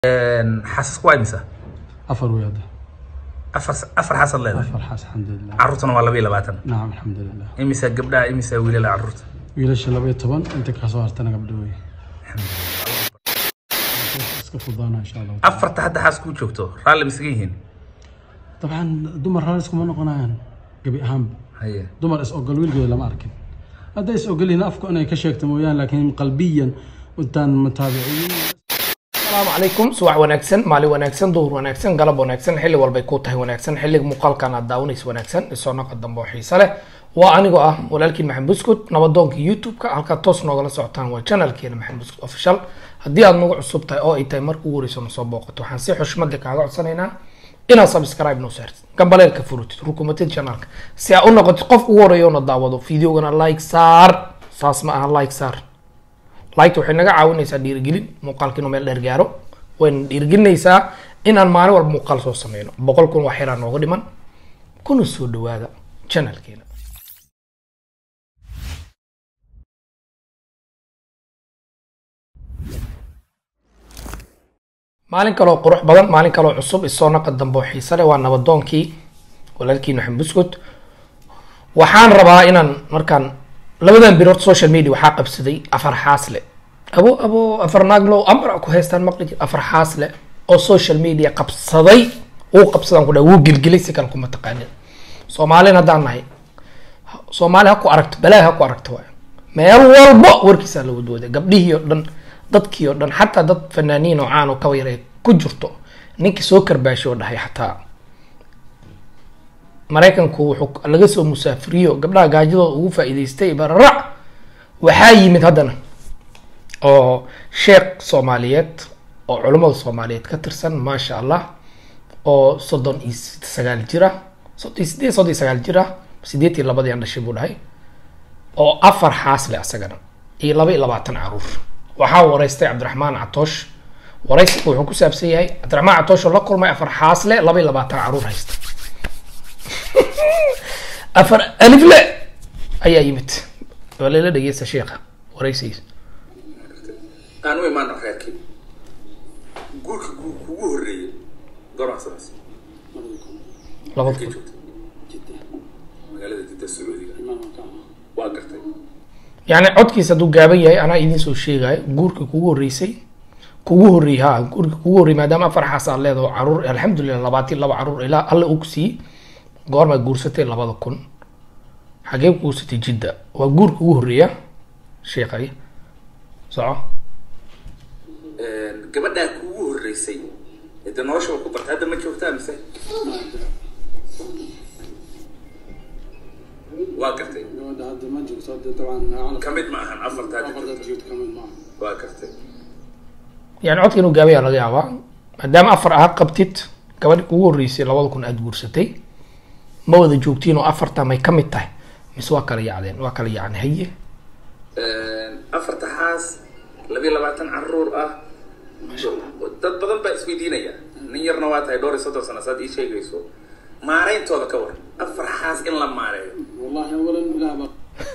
xaasas waa imisa afar wey hadda afar afar xaasad leedahay afar xaas alxamdulilah carruurtana waa laba iyo labaatan nacam alxamdulilah imisa gabdhaha imisa wiilala carruurta wiilasha laba iyo toban inta kasoo hartana gabdho wey iska fudaana insha allah afarta hadda xaas kuu joogto raalli misaga yihiin dabcan dumar raalis kuma noqonayaan gebi ahaanba haye dumar is ogol wiilgeeda lama arkin hadday is ogol yihiin afku inay ka sheegto mooyaan laakiin qalbiyan intaan mutaabiciyin asalaamu calaykum subax wanaagsan maalin wanaagsan duhur wanaagsan galab wanaagsan xilli walbay ku tahay wanaagsan xilliga muuqaalkan aad daawanaysa wanaagsan isoo naqa dambe oo xiise leh waa anigoo ah walaalkiin maxamed buskut nabadoonka youtube-ka halkaad toos noogala socotaan waa channelkeena maxamed buskut official haddii aad nagu cusub tahay oo ay tahay marka ugu horeyso nasoo booqato waxaan si xushmad leh kaaga codsanaynaa inaad subscribe noo saartid gambaleelka furutid rukumatid channelka si aad u noqotid qofka ugu horeeya oo na daawado videogana like saar saas ma aha like saar liketa waxay naga caawinaysaa dhiirigelin muuqaalka inuu meel dheer gaaro wayna dhiirigelinaysaa inaan maalin walba muuqaal soo sameyno boqol kun wax yaraa nooga dhiman kuna soo dhawaada channelkeena maalin kaloo qurux badan maalin kaloo cusub isoo naqa dambe oo xiise leh waa nabadoonkii walaalkii maxamed buskut waxaan rabaa inaan markaan labadan birood social media waxaa qabsaday afar xaasle abo abo afar naaglo amar ku haystaan maqli jir afar xaasle oo social media qabsaday uu qabsadaan ku dhahay wuu gelgelay si kale kuma taqaanin soomaalin haddaan nahay soomaali ha ku aragto balaa ha ku aragto waay meel walbo warkiisaa la wadwooday gabdhihii oo dhan dadkii oo dhan xataa dad fanaaniin oo caan oo kaba yar ay ku jirto ninkii soo karbaashay oo dhahay xataa maraykanku wuxuu laga soo musaafiriyo gabdhaha gaajadooda ugu faa'iidaystay bararac waxaa yimid haddana oo sheekh soomaaliyeed oo culummada soomaaliyeed ka tirsan maasha allah oo soddon iyo sagaal jira soddon iyo sideed soddon iyo sagaal jira sideed iyo labadii aan dhashay buu dhahay oo afar xaas leh asagana iyo laba iyo labaatan caruur waxaa wareystay cabdiraxmaan catoosh wareysiga wuxuu ku saabsan yahay cabdiraxmaan catoosh oo la kulmay afar xaas leh laba iyo labaatan caruur haysta afar alifle ayaa yimid waa layla dhegeysta sheekha wareysigiisa aan u imaano reerkii guurka gu- kugu horreeyey goormaa samaysay labada kii kun joogtay magaalada jidda sacuudiga waa gartay yacni codkiisa hadduu gaaban yahay anaa idiin soo sheegayo guurka kugu horreysay kugu horreeyey ha guurka kugu horreeyey maadaama afar xaas aad leedaho caruur alxamdulilah labaatan laba caruur ilaa alle uu ku siiyey goormaa guursatay labada kun xagee ku guursatay jidda waa guurka ugu horreeya sheekhay soco gabadhaa kugu horreysay de nolosha waa ku bartay hadda ma joogtaa mise waa gartay gabadha hadda ma joogto hadda dabcan ka mid ma ahan afarta hadda joogta joogto kamid maaha waa gartay yani codka inuu gaaban yaha laga yaabaa maadaama afar aad qabtid gabadhi kugu horreysay labada kun aad guursatay ma wada joogtiin oo afarta may ka mid tahay mise waa kala yacdeen waa kala yacni haye afarta xaas labiyo labaatan caruur ah dad badan baa isweydiinaya nin yarna waa tahay dhowr iyo soddon sano saad ii sheegayso maarayntooda ka war afar xaas in la maareeyo wallahi awalan ilaah baa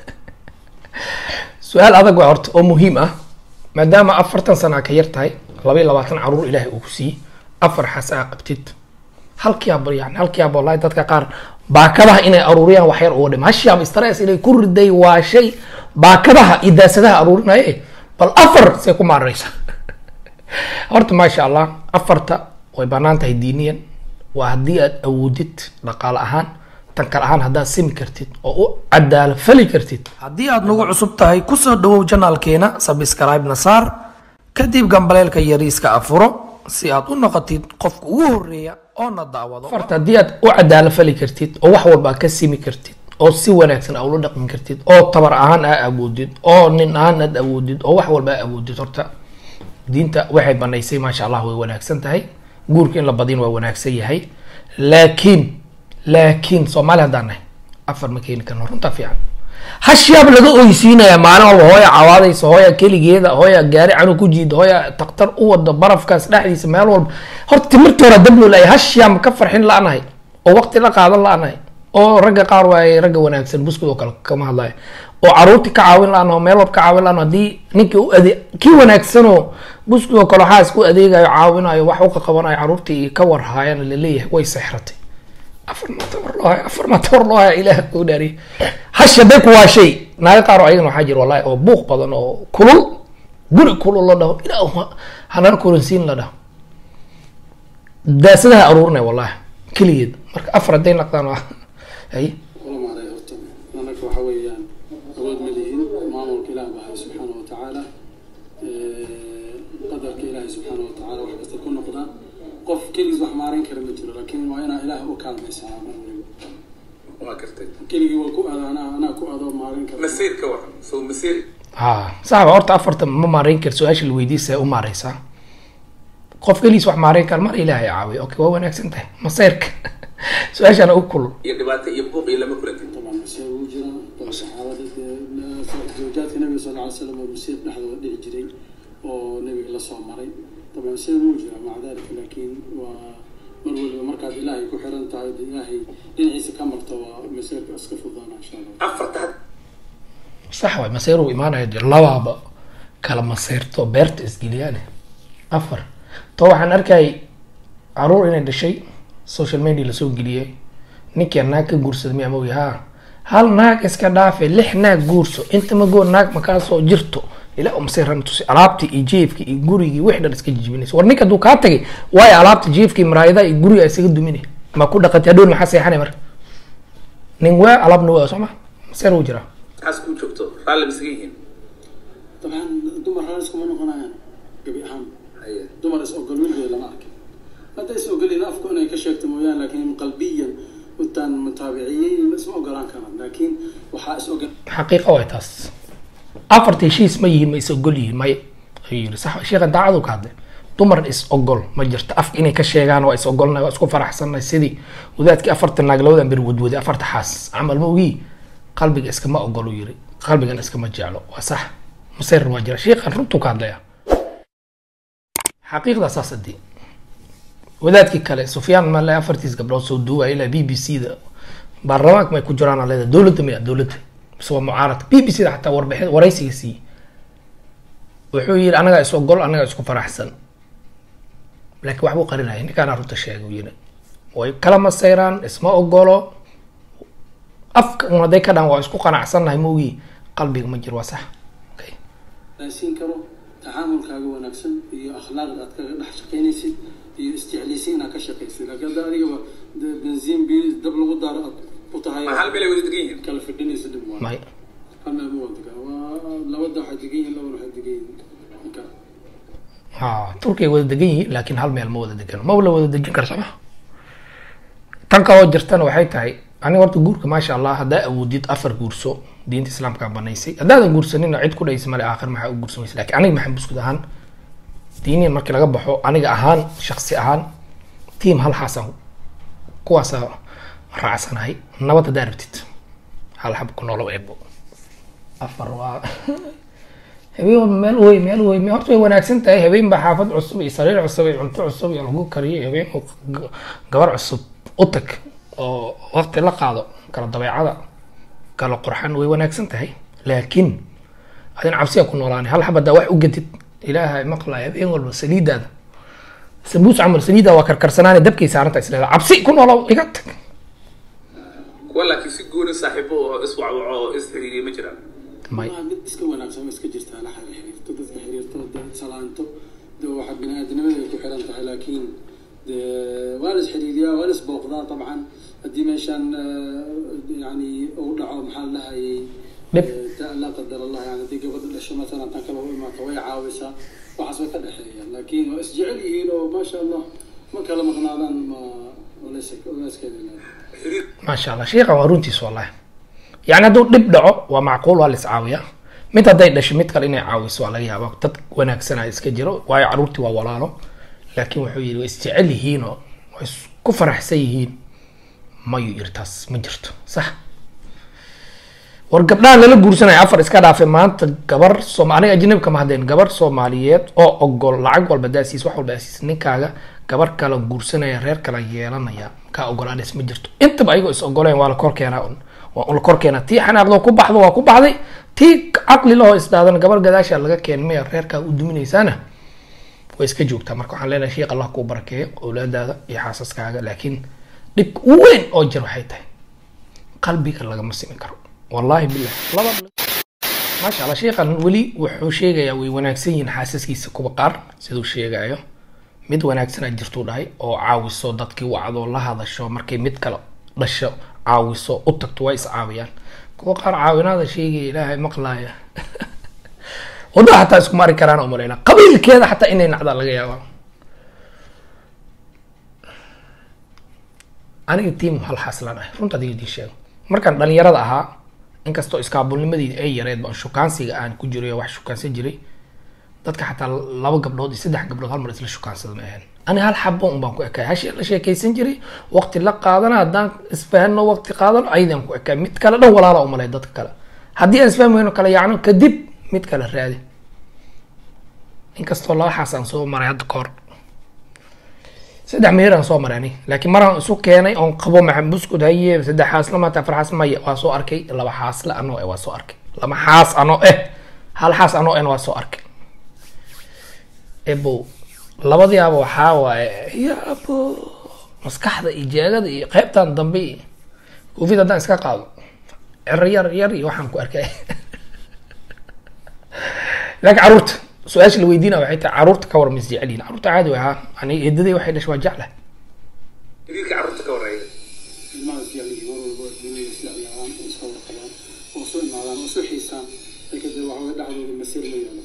su-aal adag waa horta oo muhiim ah maadaama afartan sana ka yar tahay laba iyo labaatan caruur ilaahay uu ku siiyey afar xaas aa qabtid halkiiaba yani halkiiaba wallahi dadka qaar baakadaha inay aruuriyaan wax yar uga dhima hashiyaaba stress inay ku riday waa shay baakadaha iyo daasadaha aruurinaye bal afar say ku maareysa horta maasha allah afarta way banaan tahay diiniyan waa haddii aad awoodid dhaqaale ahaan tan kale ahaan haddaad simi kartid oo u cadaalo fali kartid haddii aad nagu cusub tahay kusoo dhawow janaalkeena sabscribe na saar kadib gambaleelka yariiska afuro si aad u noqotid qofka ugu horeeya oo na daawado afarta haddii aad u cadaalo fali kartid oo wax walba aad ka simi kartid oo si wanaagsan aad ula dhaqmi kartid oo tabar ahaan aa awoodid oo nin ahaan aad awoodid oo wax walba aa awoodid horta diinta waxay banaysay maasha allah way wanaagsan tahay guurka in la badin waa wanaagsan yahay laakiin laakiin soomaali haddaan nahay afar ma keeni karno runtaa fiican hashiyaab laga oysiinaya maalin walba hooya cawaadaysa hooya keligeeda hooya gaari canug ku jiida hooya taktar u wada barafkaas dhexdiisa meel walba horta timirta hore dablo laaya hashiyaa ma ka farxin la-nahay oo waqti la qaadan la-nahay oo ragga qaar waaye ragga wanaagsan buskud oo kale kama hadlayo oo caruurtii ka caawin la-aan oo meel walba ka caawin la-aan haddii ninkii u ade kii wanaagsanoo buskud oo kale waxaa isku adeegayo caawinayo wax u qaqabanayo caruurtii ka warhaayana laleeyahay way sexratay afar ma tabar loo haya afar ma tabar loo haya ilaah kuu dhaariye hash hadday ku waa shay naaga qaar oo ayagana waxaa jira wallahi oo buuq badan oo kulul guri kulul la dhaho ilaa hanala kulansiin la dhaho daasadaha aruurinay wallahi keligeed marka afar hadday naqdaan waa hay wala maaray horta anaka waxa weeyaan awood ma lihin maamulka ilaah bahay subxaana wa tacaala qadarka ilaahay subxaana wa tacaala wax kasta ku noqda qof keligiis wax maareyn kara ma jiro laakiin waa inaa ilaah u kaalmaysaa mar waliba waa gartay keligii waa ku ado anaa anaa ku ado maareyn kara masiir ka waran so masiir ha saxba horta afarta ma maareyn kar su-aasha la weydiisa u maareysaa qof keligiis wax maareyn kara mar ilaahay caawiyo okay waa wanaagsan tahay maseyrka su-aashana u kulul iyo dhibaato iyo buuq iyo lama kulantin طبعا مسير وجرا طبعا صحابة زوجات النبي صلى الله عليه وسلم مسير نحن ودي جري ونبي الله صلى الله عليه طبعا مسير وجرا مع ذلك لكن و مرول مركز إلهي كحرن تعود إلهي إن عيسى كمر توا مسير أسقف الضانا إن شاء الله afarta had sax waay maseer uu imaanaya dee labaaba kala maseyrto beerta isgeliyaane afar to waxaan arkay caruur inay dhashay social media lasoo geliyay ninkii naag ka guursada miyaa mogi ha hal naag iska dhaafe lix naag guurso inta magoo naag makaasoo jirto ilaa u maseer rama tusi alaabtii iyo jeefkii iyo gurigii wix dhan iska jijibinaysa war ninka hadduu kaa tagay waayo alaabta jeefkii maraayadaha iyo guriga isaga duminay ma ku dhaqatay hadhown maxaa seexanay marka nin waa alaabna waa soo ma maseer wuu jiraa xaas kuu joogto raalli misaga yihiin طبعا دمر رئيس كمان قناة قبي أهم haye دمر إس أقول من غير لما أكل هذا إس أقول لي أفكر أنا كشكت مويان لكن قلبيا وتان متابعين اسمه قران كمان لكن وحا إس أقول xaqiiqa way taas afarta heshiis ma yihiin ma is ogol yihiin may ayuu yiri sax sheekha daacadu ka hadlay dumar is ogol ma jirto af inay ka sheegaan waa is ogolnay waa isku faraxsanay sidii wadaadkii afarta naag labadan bir wadwaday afarta xaas camal ma ogii qalbiga iskama ogol uu yiri qalbigan iskama jeclo waa sax masayr waa jira sheekhan runtuu ka hadlaya xaqiiqda saas hadii wadaadkii kale sufyaan male afartiis gabdhood soo duuba ilaa b b c da baarlamaanka may ku jiraan aa leedahay dowladda miya dowladda mise waa mucaarad b b c da xataa warbixin waraysiga siiyey wuxuu yidhi anagaa is ogol anagaa isku faraxsan laakiin waxbuu qarinaya ninkaana runta sheegay uu yidhi way kala maseyraan isma ogolo afka un hadday ka dhaan waa isku qanacsannahay maogii qalbiga ma jiro waa sax okay. raasiin karo tacaamulkaaga wanaagsan iyo akhlaaqda aad kaga dhex shaqaynaysid iyo isjeclaysiin inaad ka shaqaysid laakiin hadda adigaba dee benziin bi dab lagu daaro aad ku tahay ma hal meelay wada degan yihiin kala fidhinaysa dhib waa may hal meel ma wada degan waa labada waxay degan yihiin labana waxay degan yihiin marka ha turkiya wada degan yihiin laakiin hal meel ma wada degan ma la wada dejin kara sama tan kaloo jirtana waxay tahay aniga horta guurka maasha allah haddaa awoodid afar guurso diinta islaamkaa banaysay haddaadan guursanina cid ku dhaysa male aakhir maxaa u guursamaysa laakiin aniga maxaan buskud ahaan diiniyan markii laga baxo aniga ahaan shaksi ahaan tiim hal xasan kuwaasaa raacsanahay nabad haddaa rabtid hal xab ku noolow eebo afar waa habeen walba meel wey meel wey me horta way wanaagsan tahay habeen baa xaafad cusub iyo sariir cusub iyo cunto cusub iyo lagu kariyay habeen oo g- gabar cusub u tag oo waqti la qaado kala dabeecada kala qurxan way wanaagsan tahay laakiin adin cabsiya ku noolaanay hal xab haddaa wax u gadid ilaahay maqlay habeen walba saliidaada sambuus camal saliida waa karkarsanaane dabkay saaranta isleeda cabsi ku noolow iga tag kuwa laakiin si gooni saaxiibo oo iswacwaco oo isxiriiriya ma jiraan may waa mid iska wanaagsan oo iska jirtaa la xiriirto dadka xiriirto dad salaanto de waxa bini-aadamada ay ku xiran tahay laakiin de waa la isxiriiriyaa waa la isbooqdaa dabcan haddii meeshaan eh, yani uu dhaco maxaa la dhahayay Dhib. eh, ta- laa qadar allah yani haddii gabadha dhasho masalan tan kale u imaato way caawisaa waxaas way ka dhexeeyaan laakiin waa isjecel yihiin oo maasha allah ma kala maqnaadaan ma walayskeeda xiriir maasha allah sheekhan waa runtiis wallahi yani hadduu dhib dhaco waa macquul waa la iscaawiyaa mid hadday dhasho mid kale inay caawiso waa laga yaaba dad wanaagsanaa iska jiro waayo caruurtii waa walaalo laakiin wuxuu yidhi way isjecel yihiin oo way isku faraxsan yihiin mayuu yiri taas ma jirto sax war gabdhahan lala guursanaya afar iska dhaafe maanta gabar soom aniga ajnabi kama hadleen gabar soomaaliyeed oo ogol lacag walba daasiis wax walba daasiis ninkaaga gabar kala guursanaya reer kala yeelanaya kaa ogolaadhes ma jirto intaba ayagoo is ogoleen waa la kor keenaa un waa un la kor keenaa tii xanaaqdoo ku baxdo waa ku baxday tii caqli lahoo isdaadan gabar gadaasha laga keen maya reerkaa u duminaysaana way iska joogtaa marka waxaan leenahay sheekh allah kuu barakeeyo awlaadaada iyo xaasaskaaga laakiin dhibka u weyn oo jir waxay tahay qalbiga lagama simi karo wallaahi billah laba maasha allah sheekhan weli wuxuu sheegayaa way wanaagsan yihiin xaasaskiisa kuwa qaar siduu sheegayo mid wanaagsanaa jirtuu dhahay oo caawiso dadkii wacdo la hadasho markay mid kale dhasho caawiso u tagto waa is caawiyaan kuwa qaar caawinaada sheegaya ilaahay maqlaaya wadada xataa isku mari karaan umaleyna qabiilkeeda xataa inay nacdaa laga yaaba aniga tiim hal xaslan ah runta adiga idiin sheego markaan dhalinyarada ahaa inkastoo iskaabulnimadii ay yareed baan shukaansiga aan ku jiray oo wax shukaansan jiray dadka xataa laba gabdhood iyo saddex gabdhood hal mar isla shukaansada ma ahayn ani hal xabo un baan ku ekay hashi la sheekaysan jiray waqti la qaadana haddaan isfahano waqti qaadano ayadaan ku ekay mid kale dhan walaala umalay dadka kale haddii aan isfahmi weyno kale yacno kadib mid kale raadi inkastoo laba xaas aan soo maray hadda kahor saddex meher aan soo maray ani laakiin maraan isu keenay oon qabo maxamed buskud haye saddex xaasla maanta afar xaas maya waa soo arkay laba xaasle anoo eh waa soo arkay laba xaas anoo eh hal xaas anoo ehna waa soo arkay ebo labadiiaba waxaa waaye ya abo maskaxda iyo jeegada iyo qeybtan dambe iyo koofid haddaan iska qaado cero yar yar iyo waxaan ku arkay laakiin caruurta su-aasha la weydiina waxay tahay caruurta ka war mis jecel yihin caruurta caadi way ahaa ani eedaday waxay dhashay waa jecla wiilka carruurta ka warreeya ilmaha jecel yihiin mar walba dunida isla ciyaaraan oo iska warqabaan oo soo imaadaan oo soo xiisaan laakiin dee waxa weye dhexdooda masiir ma yeelo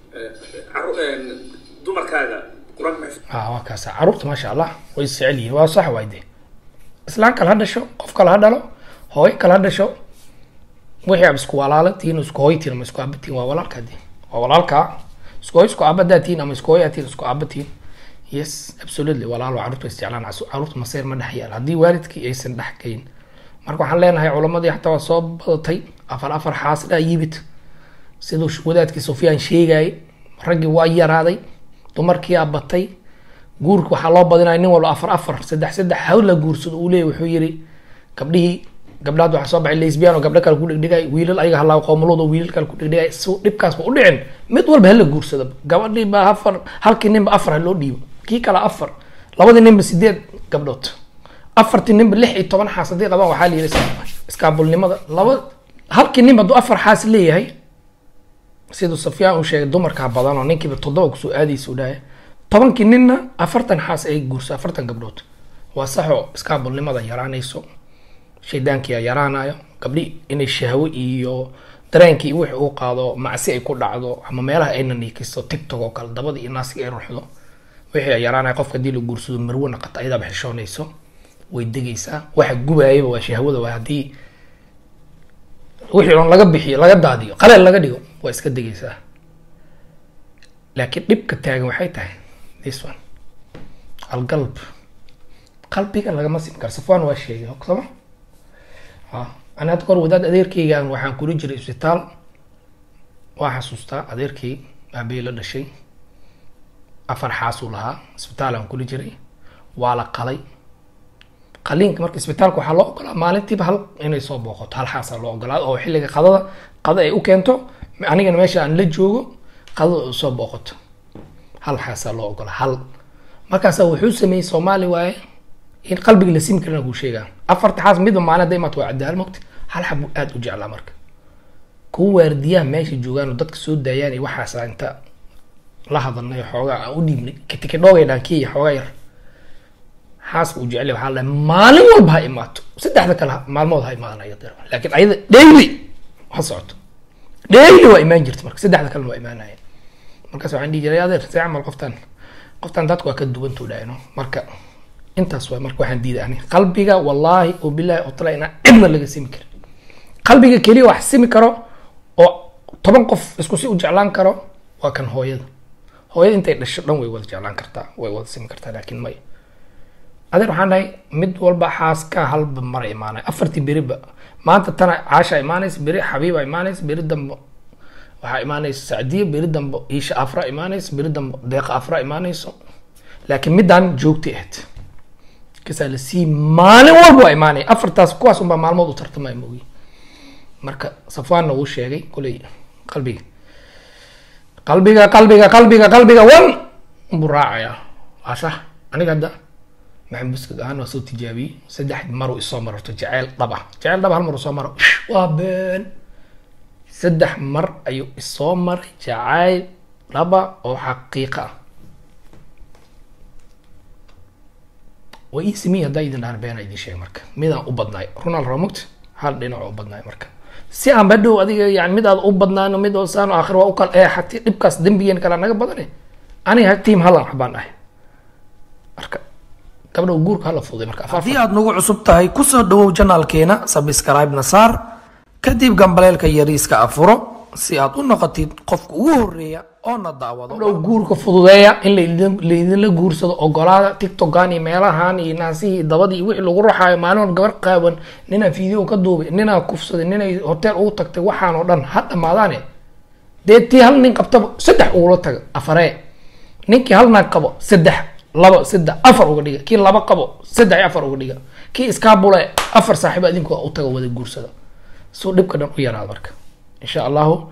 Carru- dumarkaaga qur-aanka maxay ha waa kaasa caruurta maasha allah way is jecel yihiin waa sax waay de islaan kale ha dhasho qof kale ha dhalo hooyo kale ha dhasho wixii ab isku walaalantihiin isku hooytiin ama isku aabatiin waa walaalkaa de waa walaalkaa isku hooy isku aabadaatiin ama isku hooyaatiin isku aabatiin yes absolutely walaalo caruurta way isjeclaan casu- caruurta maseer ma dhex yaal haddii waalidkii aysan dhex gayn marka waxaan leenahay culamadii xataa waa soo badatay afar afar xaasla yimid siduu sh- wadaadkii sufyaan sheegayay raggii waa yaraaday dumarkii aa batay guurka waxaa loo badinaya nin walba afar afar saddex saddex hawl la guursado uu leeyahy wuxuu yiri gabdhihii gabdhaad waxaa soo baxay lesbian oo gabdho kale ku dhegdhegay wiilal ayaga halaa qoomuluud oo wiilal kale ku dhegdhegay si dhibkaasba u dhicin mid walba hala guursado gabadhii baa afar halkii ninba afar ha loo dhiibo kii kale afar labadii ninba sideed gabdhood afartii ninba lix iyo toban xaas haddii qabaan waxaa la yiri iskaabulnimada laba halkii ninba hadduu afar xaas leeyahay siduu safyaan uu sheegay dumarkaa badan oo ninkiiba toddoba kusoo aadaysa u dhahay tobankii ninna afartan xaas ay guurso afartan gabdhood waa saxoo iskaabulnimada yaraanayso shaydaankiia yaraanayo gabdhi inay shahwo iyo dareenkii wixii uu qaado macsi ay ku dhacdo ama meelaha ayna niikiso tiktok oo kale dabada iyo naasiga ay ruxdo wixii ay yaraanaya qofka haddii la guursado marwo naqata ayadaaba xishoonayso way degaysaa waxa gubaayaba waa shahwada waa haddii wixii on laga bixiyo laga daadiyo qaleel laga dhigo waa iska degaysaa laakiin dhibka taagan waxay tahay this one alqalb qalbiga lagama sim karo safwan waa sheegay sooma ha ani hadda kahor wadaad adeerkeygaan waxaan kula jiray isbitaal waa xasuustaa adeerkey aabey la dhashay afar xaasuu lahaa isbitaal aan kula jiray waa la qalay qaliinka marka isbitaalka waxaa loo ogolaa maalintiiba hal inay soo booqato hal xaasaa loo ogolaa oo xilliga qadada qada ay u keento anigana meesha aan la joogo qadada u soo booqato hal xaasaa loo ogolaa hal markaasa wuxuu sameeyey soomaali waaye in qalbiga la simi karina kuu sheegaa afarta xaas midba maalin hadda imaad waa cadaal mogta hal xab buu aada u jeclaa marka kuwa waardiyaha meesha joogaan oo dadka soo daayaan iyo waxaasa inta la hadalnay xoogaa aan u dhiibnay kitikidhoogay dhaankiya xoogaa yar xaaska uu jecel waxaa la maalin walba ha imaato saddexda kale ha- maalmood ha imaanaya deer laakiin ayada daily ha socoto daily waa imaan jirta marka saddexda kalena waa imaanaya markaas waxaan dhihi jiray adeer see camal qoftan qoftan dadku waa ka duwantuu dhahayno marka intaas waa marka waxaan diiday ani qalbiga wallaahi oo bilaahi oo tala inaan cidna laga simi karin qalbiga keliya wax simi karo oo toban qof isku si u jeclaan karo waa kan hooyada hooyada intay dhasho dhan way wada jeclaan kartaa way wada simi kartaa laakiin may adeer waxaan nahay mid walba xaaska halba mara imaanay afartii beriba maanta tana caasha imaanaysa beri xabiiba imaanaysa beri dambe waxaa imaanaysa sacdiya beri dambe iisha afra imaanaysa beri dambe deeqa afra imaanayso laakiin midaan joogtay ahayd kasaa la sii maalin walba waa imaanaya afartaas kuwaas unbaa maalmood u tartamaya moogi marka safwaanna wuu sheegay kuley qalbiga qalbiga qalbiga qalbiga qalbiga wan buu raacayaa waa sax aniga hadda maxamed buskad ahaan waa soo tijaabiyey saddex maru isoo mararto jaceyl dhaba jaceyl dhaba hal mar soo maro waa been saddex mar ayuu isoo maray jacayl dhaba oo xaqiiqa ah waa ii simiy haddaa idin dhahan beena idin sheeg marka midaan u badnaay ronald romot hal dhinac u badnaay marka si aan badhow adiga yani mid aad u badnaano mid oo saan aakhir waa u kala eexati dhibkaas dembigeen kala naga badane aniga tiim halan xabaan ahay marka gabdha guurka hala fuday marka haddii aad nagu cusub tahay kusoo dhawow janaalkeena subscribe na saar kadib gambaleelka yariiska afuro si aad u noqotid qofka ugu horeeya oo na daawado gabdhow guurka fududeeya in laidin- laidinla guursado ogolaada tiktokan iyo meelahan iyo naasihii dabadii iyo wixii lagu raxaayo maalin walba gabar qaawan ninaa video ka duubay ninaa kufsaday ninay hotel ugu tagtay waxaan oo dhan ha dhamaadaane dee tii hal nin qabtaba saddex ugula taga afaree ninkii hal naag qabo saddex laba saddex afar uga dhiga kii laba qabo saddex iyo afar uga dhiga kii iskaabule afar saaxiibo adinku u taga wada guursada suu dhibka dhan u yaraado marka insha allahu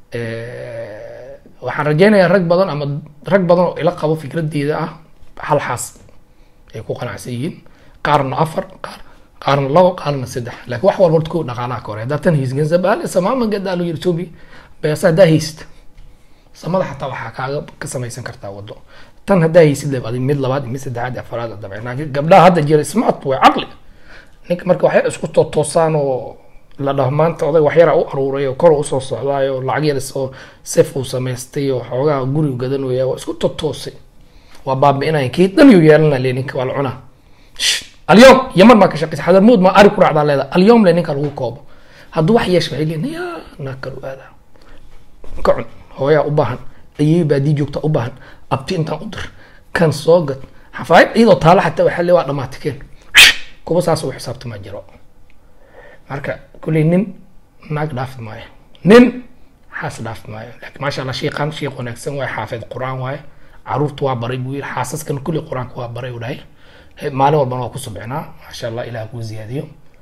waxaan rajeynayaa rag badan ama rag badan oo ila qabo fikradeeda ah hal xaas ay ku qanacsan yihiin qaarna afar qaar qaarna labo qaarna saddex laakiin wax walba horta kow dhaqaalaha ka hore haddaa tan hiisgansa baale samaama gadaa loo yiri tobi beesa haddaa haysta samada xataa waxaa kaaga ka samaysan kartaa wado tan haddaa haysid leeb adig mid labaad iyo mid saddexaad iyo afaraad dabcan laakiin gabdhaha hadda jira smart way caqli ninka marka waxay isku tootoosaan oo la dhaho maanta oday waxyara u aruuray oo kor usoo socdaayo lacag yar isoo sef uu samaystay oo xoogaha gurigu gadanaya waa isku totoosay waa baabi'inaya kii dhan yuu yeelana le ninka waa la cunaa Shh, alyom yaman baa ka shaqeysa xadarmuud ma ari ku raacdaa leeda alyom le ninka lagu koobo hadduu wax yeesha waxay leeyihin ya naag kale u aadaa ka cun hooyaa u baahan ayay baadii joogta u baahan abti intaan u dir kan soo gad xafaayad iyadoo taala xataa waxaa le waa dhamaatay keen kuwa saas u xisaabtamaa jiro marka kulley nin naag dhaafi maayo nin xaas dhaafi maayo laakiin maasha allah shiiqan shiiq wanaagsan waaye xaafid qur-aan waaye caruurta waa baray buu yiri xaasaskan kulli qur-aanka waa baray u dhahay He- maalin walbana waa ku subcinaa maasha allah ilaah kuu ziyaadiyo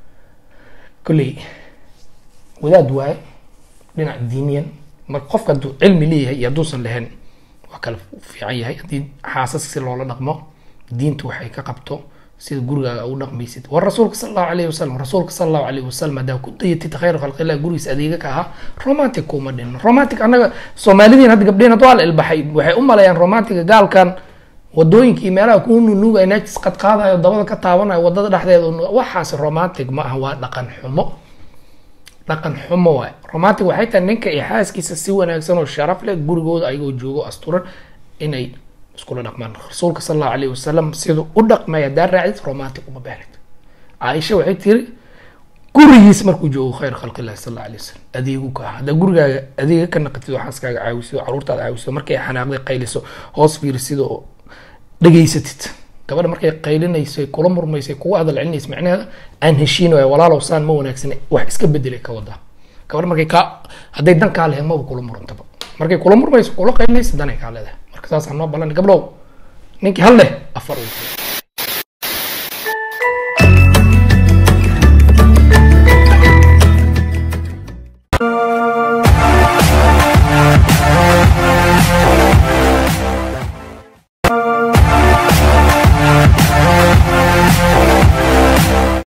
kulley wadaad waaye dhinac diiniyan marka qofka hadduu cilmi leeyahay iyo hadduusan lahayn waa kala fiican yahay haddii xaasas si loola dhaqmo diintu waxay ka qabto sida gurigaaga ugu dhaqmaysid war rasuulka sal allahu alayhi wasalam rasuulka sal allahu alayhi wasalam haddaa ku dayatid khayr khalqillah gurigiisa adeega ka ahaa romantic kuma dhin romantic annaga soomaalidiin hadda gabdheen hadda waa la ilbaxay waxay u maleeyaan romantiga gaalkan wadooyinkii meelaha kuu nunuugaya najis qad qaadayo dabada ka taabanayo wadada dhexdeeda uu- waxaas romantic ma aha waa dhaqan xumo dhaqan xumo waay romantic waxay tahay ninka iyo xaaskiisa si wanaagsan oo sharaf leh gurigooda ayagoo joogo asturan inay iskula dhaqmaan rasuulka sal allahu alayhi wasalam siduu u dhaqmay haddaa raacdid romantic uma baahnid caaisha waxay tiri gurigiis markuu joogo khayr khalqillahi sal allahu alayhi wasalam adeegu ka ah haddaa gurigaaga adeega ka naqatid oo xaaskaaga caawiso caruurtaada caawiso markay xanaaqday qayliso hoos fiirisido oo dhageysatid gabadha markay qaylinayso ay kula murmayso ay kugu hadal celinayso macnaheeda aan heshiinayo walaalow saan ma wanaagsan wax iska bedelay ka wadaa gabadha markay kaa hadday dan kaa lehen maba kula murantaba markay kula murmayso kula qaylinayso danay kaa leedahay marka saasaan noo ballan gabdhow ninkii hal leh afar uu